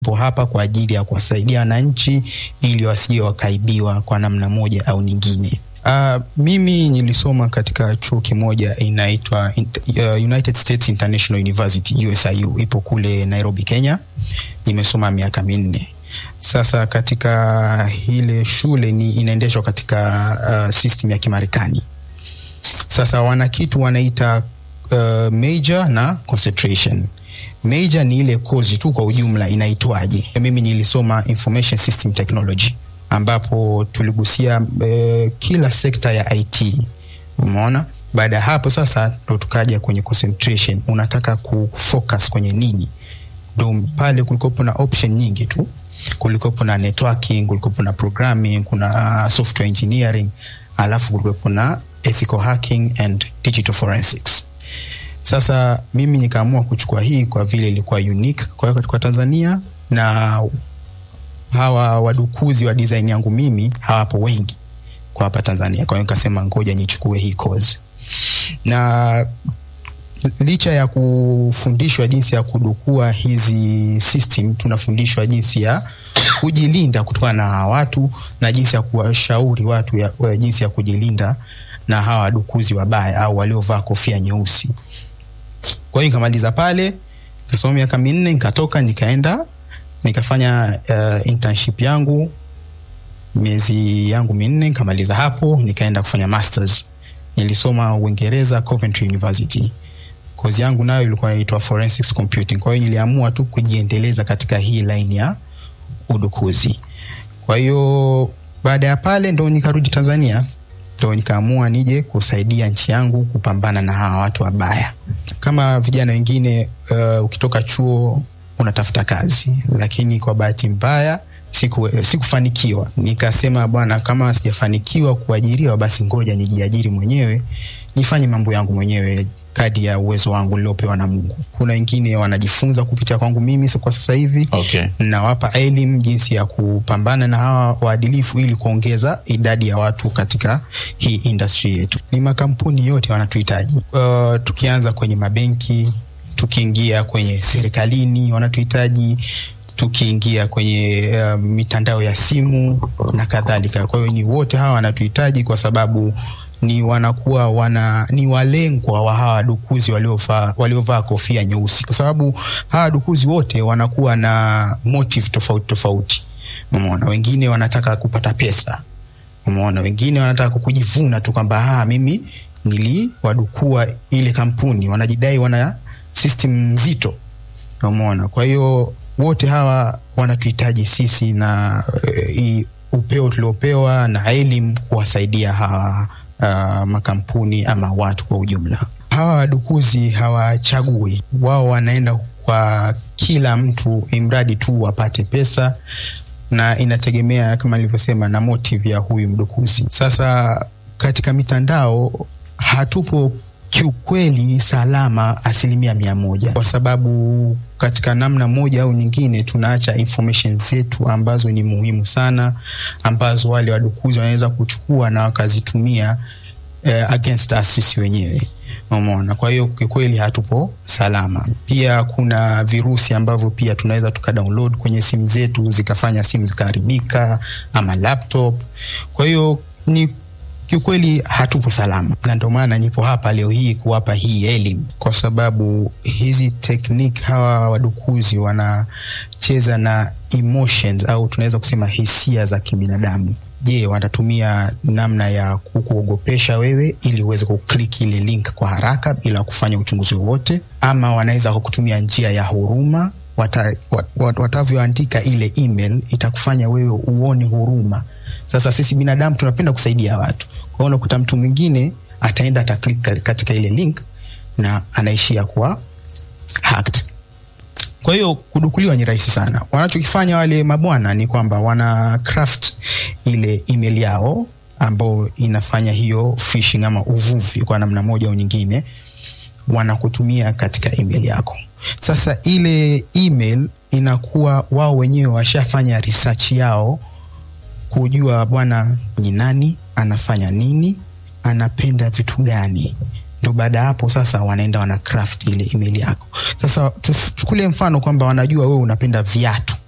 po hapa kwa ajili ya kuwasaidia wananchi ili wasije wakaibiwa kwa namna moja au nyingine. Uh, mimi nilisoma katika chuo kimoja inaitwa uh, United States International University USIU, ipo kule Nairobi, Kenya. Nimesoma miaka minne. Sasa katika ile shule ni inaendeshwa katika uh, system ya Kimarekani. Sasa wana kitu wanaita uh, major na concentration. Major ni ile kozi tu kwa ujumla inaitwaje. Mimi nilisoma information system technology ambapo tuligusia uh, kila sekta ya IT. Umeona? Baada ya hapo sasa ndo tukaja kwenye concentration. Unataka kufocus kwenye nini? Ndo pale kulikopo na option nyingi tu kulikopo na networking, kulikopo na programming, kuna software engineering, alafu kulikopo na ethical hacking and digital forensics. Sasa mimi nikaamua kuchukua hii kwa vile ilikuwa unique kwa kwa Tanzania na hawa wadukuzi wa design yangu mimi hawapo wengi kwa hapa Tanzania. Kwa hiyo nikasema ngoja nichukue hii course. Na licha ya kufundishwa jinsi ya kudukua hizi system, tunafundishwa jinsi ya kujilinda kutokana na watu na jinsi ya kuwashauri watu ya, ya jinsi ya kujilinda na hawa wadukuzi wabaya au waliovaa kofia nyeusi. Kwa hiyo nikamaliza pale, nikasoma miaka minne, nikatoka nikaenda nikafanya uh, internship yangu miezi yangu minne, nikamaliza hapo, nikaenda kufanya masters. Nilisoma Uingereza, Coventry University kozi yangu nayo ilikuwa inaitwa forensics computing. Kwa hiyo niliamua tu kujiendeleza katika hii line ya udukuzi. Kwa hiyo baada ya pale ndo nikarudi Tanzania, ndo nikaamua nije kusaidia nchi yangu kupambana na hawa watu wabaya. Kama vijana wengine uh, ukitoka chuo unatafuta kazi, lakini kwa bahati mbaya siku sikufanikiwa. Nikasema bwana, kama sijafanikiwa kuajiriwa, basi ngoja nijiajiri mwenyewe nifanye mambo yangu mwenyewe kadi ya uwezo wangu niliopewa na Mungu. Kuna wengine wanajifunza kupitia kwangu mimi kwa sasa hivi Okay. nawapa elimu jinsi ya kupambana na hawa waadilifu ili kuongeza idadi ya watu katika hii industry yetu. Ni makampuni yote wanatuhitaji. Uh, tukianza kwenye mabenki, tukiingia kwenye serikalini wanatuhitaji tukiingia kwenye uh, mitandao ya simu na kadhalika. Kwa hiyo ni wote hawa wanatuhitaji kwa sababu ni wanakuwa wana ni walengwa wa hawa dukuzi waliovaa waliovaa kofia nyeusi, kwa sababu hawa dukuzi wote wanakuwa na motive tofauti tofauti. Umeona, wengine wanataka kupata pesa, umeona, wengine wanataka kujivuna tu kwamba ah, mimi niliwadukua ile kampuni, wanajidai wana system nzito, umeona. Kwa hiyo wote hawa wanatuhitaji sisi na uh, upeo tuliopewa na elimu kuwasaidia hawa uh, makampuni ama watu kwa ujumla. Hawa wadukuzi hawachagui, wao wanaenda kwa kila mtu, imradi tu wapate pesa, na inategemea kama nilivyosema na motive ya huyu mdukuzi. Sasa katika mitandao hatupo kiukweli salama asilimia mia moja kwa sababu katika namna moja au nyingine tunaacha information zetu ambazo ni muhimu sana ambazo wale wadukuzi wanaweza kuchukua na wakazitumia eh, against us sisi wenyewe umeona kwa hiyo kikweli hatupo salama pia kuna virusi ambavyo pia tunaweza tukadownload kwenye simu zetu zikafanya simu zikaharibika ama laptop kwa hiyo ni kiukweli hatupo salama, na ndio maana nipo hapa leo hii kuwapa hii elimu, kwa sababu hizi technique hawa wadukuzi wanacheza na emotions au tunaweza kusema hisia za kibinadamu. Je, watatumia namna ya kukuogopesha wewe ili uweze kuklik ile link kwa haraka bila kufanya uchunguzi wowote, ama wanaweza kukutumia njia ya huruma wata, wat, wat, watavyoandika ile email itakufanya wewe uone huruma. Sasa sisi binadamu tunapenda kusaidia watu, kwa hiyo unakuta mtu mwingine ataenda ataklik katika ile link na anaishia kuwa hacked. Kwa hiyo kudukuliwa ni rahisi sana. Wanachokifanya wale mabwana ni kwamba wana craft ile email yao ambao inafanya hiyo phishing ama uvuvi kwa namna moja au nyingine, wanakutumia katika email yako. Sasa ile email inakuwa wao wenyewe washafanya research yao kujua bwana ni nani, anafanya nini, anapenda vitu gani ndo baada ya hapo sasa wanaenda wana craft ile email yako. Sasa tuchukulie mfano kwamba wanajua wewe unapenda viatu,